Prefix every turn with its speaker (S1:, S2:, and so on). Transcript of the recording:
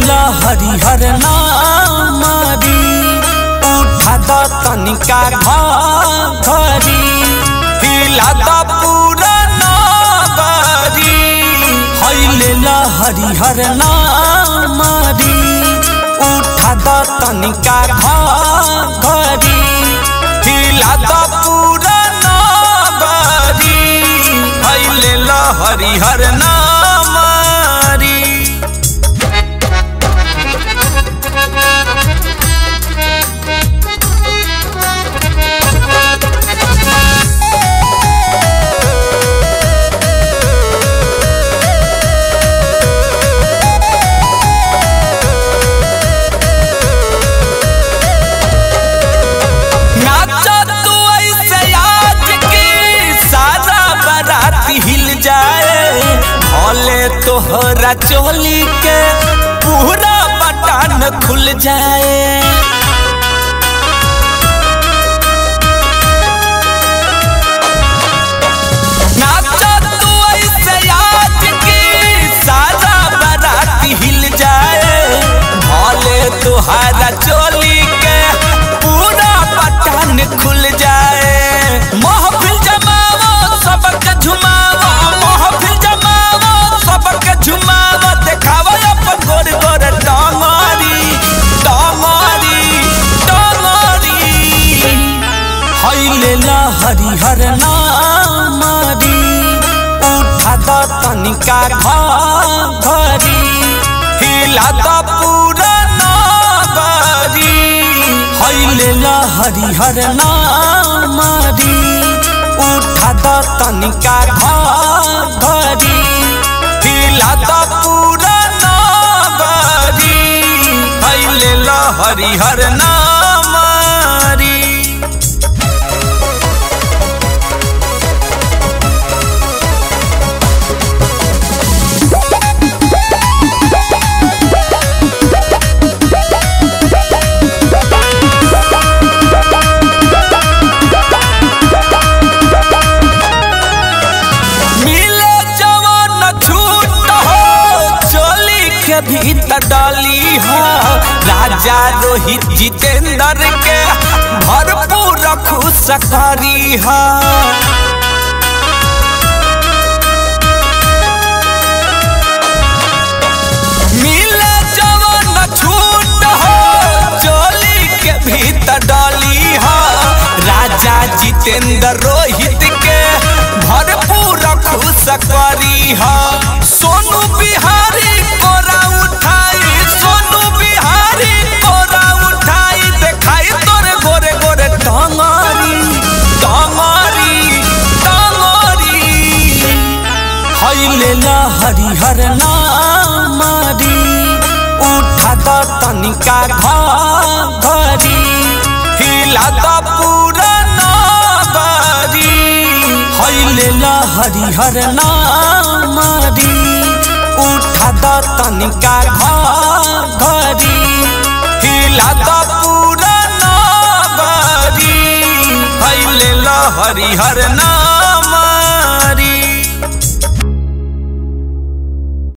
S1: लेला हरिहर नामरी उठा द तनिका घरी हिला द पूरा नगरी है लेला हरिहर नामरी उठा द तनिका घरी हिला द पूरा नगरी है लेला हरिहर नामरी नाचा तू ऐसे आज की सारा बारात हिल जाए भले तोहरा चोली के पूरा बटन खुल जाए नाचा तू ऐसे आज की सारा बारात हिल जाए भले तोहरा चोली के पूरा बटन खुल जाए महफिल जमावो सबके झुमावो महफिल जमावो सबके झुमावो देखावो अपन गोर गोर डांगरी डांगरी डांगरी हैलेला हरिहर नामरी उठा द तनिका घरी हिला द पूरा नगरी हैलेला हरिहर नामरी उठा द तनिका घरी हिला द पूरा नगरी हैलेला हरिहर नामरी मिले जवान छूट हो चोली के भीतर डाली हो राजा रोहित जितेंद्र के भरपूर खुश करी हो मिले जवान छूट हो चोली के भीतर डाली हो राजा जितेंद्र रोहित के भरपूर खुश करी हो सोनू बिहारी कोरा उठाई सोनू बिहारी कोरा उठाई देखाई तोरे गोरे गोरे टंगरी टंगरी टंगरी हैलेला हरिहर नामरी उठा द तनिका घरी हिला द पूरा नगरी हैलेला हरिहर नामरी उठा द तनिका घरी हिला द पूरा नगरी हैलेला हरिहर नाम